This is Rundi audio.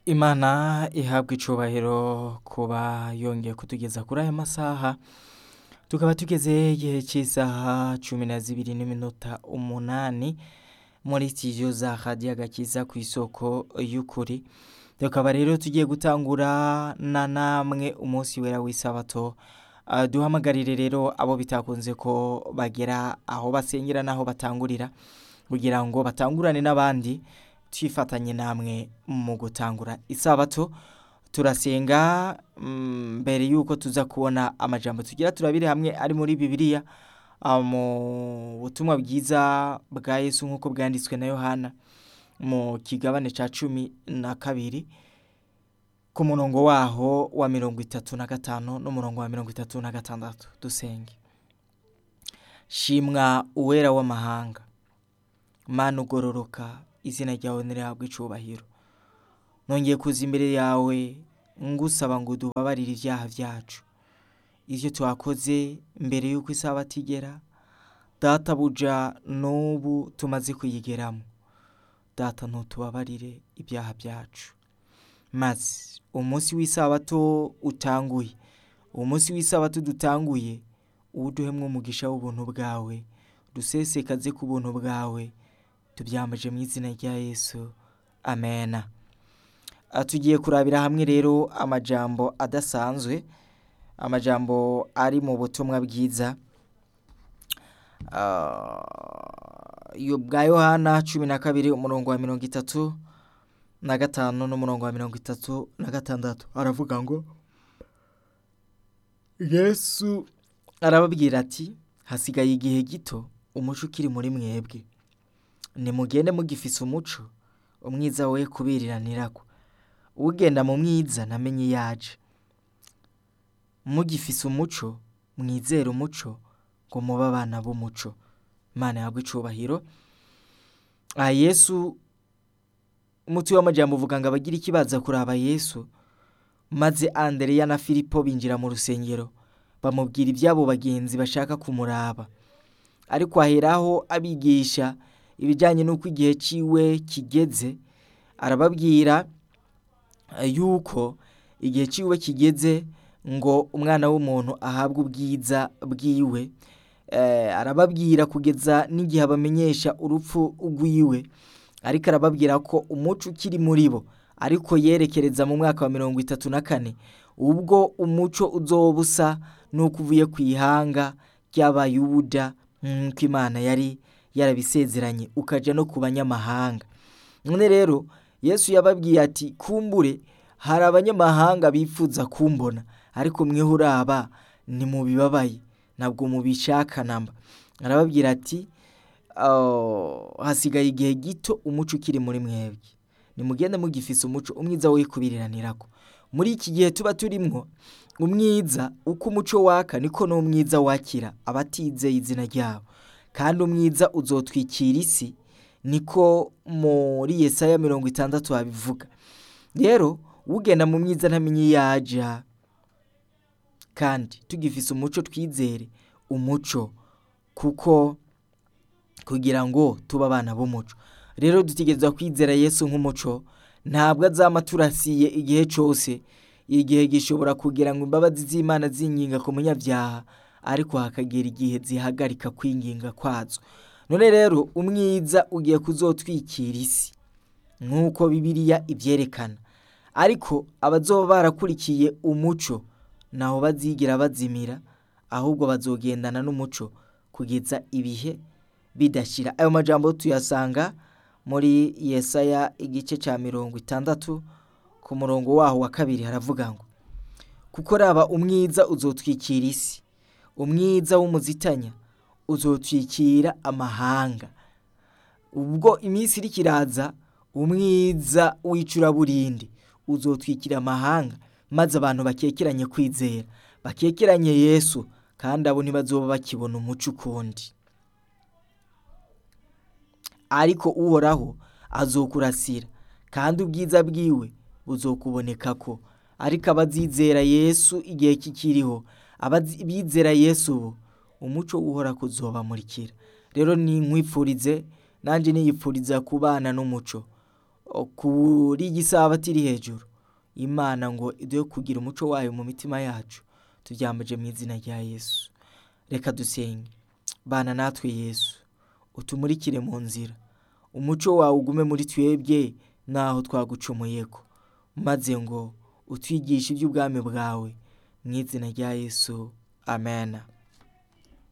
Imana ihabwa icubahiro kuba yongeye kutugeza kuri aya masaha tukaba tugeze igihe cy'isaha cumi na zibiri n'iminota umunani muri studio za radiyo agakiza ku isoko y'ukuri tukaba rero tugiye gutangura na namwe umunsi wera w'isabato Uh, duhamagarire rero abo bitakunze ko bagera aho basengera n'aho batangurira kugira ngo batangurane n'abandi twifatanye namwe mu gutangura isabato turasenga mm, mbere yuko tuza kubona amajambo tugira turabire hamwe ari muri bibiliya uh, mu butumwa bwiza bwa yesu nk'uko bwanditswe na yohana mu kigabane ca cumi na kabiri ku murongo waho wa mirongo itatu na gatanu n'umurongo wa mirongo itatu na gatandatu dusenge shimwa uwera w'amahanga mana ugororoka izina ryawe nirihabwa icubahiro nongeye kuza imbere yawe ngusaba ngo dubabarire ibyaha byacu ivyo twakoze mbere y'uko isabato igera data buja n'ubu tumaze kuyigeramo data ntutubabarire ibyaha byacu maze umunsi w'isabato utanguye umunsi w'isabato dutanguye uwuduhemwo umugisha w'ubuntu bwawe dusesekaze ku buntu bwawe tubyambaje mu izina rya yesu amena Ah, tugiye kurabira hamwe rero amajambo adasanzwe amajambo ari mu butumwa bwiza Ah, yo bwa yohana cumi na kabiri umurongo wa mirongo itatu na gatanu n'umurongo wa mirongo itatu na gatandatu aravuga ngo yesu arababwira ati hasigaye igihe gito umuco ukiri muri mwebwe nimugende mugifise umuco umwiza we kubiriranirako ugenda mu mwiza namenye yaje mugifise umuco mwizere umuco ngo mube abana b'umuco imana yagwa icubahiro aha yesu umuti w'amajambo uvuga ngo abagira ikibaza kuraba yesu maze andereya na filipo binjira mu rusengero bamubwira iby'abo bagenzi bashaka kumuraba ariko aheraho abigisha ibijyanye n'uko igihe ciwe kigeze arababwira eh, yuko igihe ciwe kigeze ngo umwana w'umuntu ahabwe ubwiza bwiwe eh, arababwira kugeza n'igihe abamenyesha urupfu rwiwe ariko arababwira ko umuco ukiri muri bo ariko yerekereza mu mwaka wa mirongo itatu na kane ubwo umuco uzoba usa n'uko uvuye ku ihanga ry'abayuda nk'uko imana yari yarabisezeranye ukaja no ku banyamahanga none rero yesu yababwiye ati kumbure hari abanyamahanga bifuza kumbona ariko mweho uraba ntimubibabaye ntabwo mubishaka namba arababwira ati "Oh, hasigaye igihe gito umuco ukiri muri mwebwe nimugende mugifise umuco umwiza wo kubiriranirako muri iki gihe tuba turimwo umwiza uko umuco waka niko n'umwiza wakira abatizeye izina ryabo kandi umwiza uzotwikira isi niko muri yesaya mirongo itandatu habivuga rero ugenda mu myiza ntamenye iyo aja kandi tugifise umuco twizere umuco kuko kugira ngo tube abana b'umuco rero dutegerezwa kwizera yesu nk'umuco ntabwo azama turasiye igihe cyose igihe gishobora kugira ngo imbabazi z'imana zinginga ku munyabyaha ariko hakagera igihe zihagarika kwinginga kwazo none rero umwiza ugiye kuzotwikira isi nk'uko bibiliya ibyerekana ariko abazoba barakurikiye umuco ntaho bazigira bazimira ahubwo bazogendana n'umuco kugeza ibihe bidashira ayo majambo tuyasanga muri yesaya igice cya mirongo itandatu ku murongo waho wa kabiri haravuga ngo kuko raba umwiza uzotwikira isi umwiza w'umuzitanya uzotwikira amahanga ubwo iminsi iriko iraza umwiza w'icuraburindi uzotwikira amahanga maze abantu bakekeranye kwizera bakekeranye yesu kandi abo ntibazoba bakibona umuco ukundi ariko uhoraho azokurasira kandi ubwiza bwiwe buzokubonekako ariko abazizera yesu igihe kikiriho abizera yesu ubu umuco uhora kuzobamurikira rero ni nkwifurize nanjye niyipfuriza kubana n'umuco kuri iyi sabato iri hejuru imana ngo iduhe kugira umuco wayo mu mitima yacu tubyambaje mu izina rya yesu reka dusenge bana natwe yesu utumurikire mu nzira umuco wawe ugume muri twebwe naho twagucumuye ko maze ngo utwigishe iby'ubwami bwawe mu izina rya yesu amena